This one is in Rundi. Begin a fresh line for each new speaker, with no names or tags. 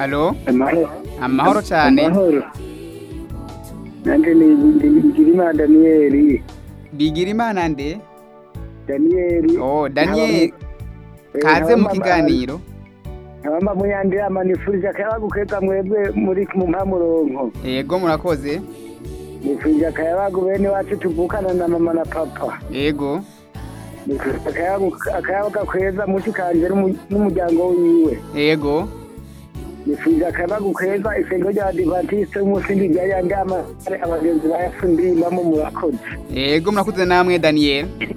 alo
amahoro
amahoro cyane
amahoro nanjye ni Bigirimana daniyeli
bigira imana nde
daniyeli
oh daniel kaze mu kiganiro
abamba muyandirama nifurije akayabagu keza mwebwe muri mu mpamuronko
yego murakoze
nifurije akayabagu bene wacu tuvukana na mama na papa
yego
nifurije akayabagu akayabagu keza muti kanje n'umu- n'umuryango wiwe
yego
nifurije akayabagu keza isengero rya adivantiste w'umusindi rya yandama abagenzi bayafundimbamo murakoze
yego murakoze namwe daniel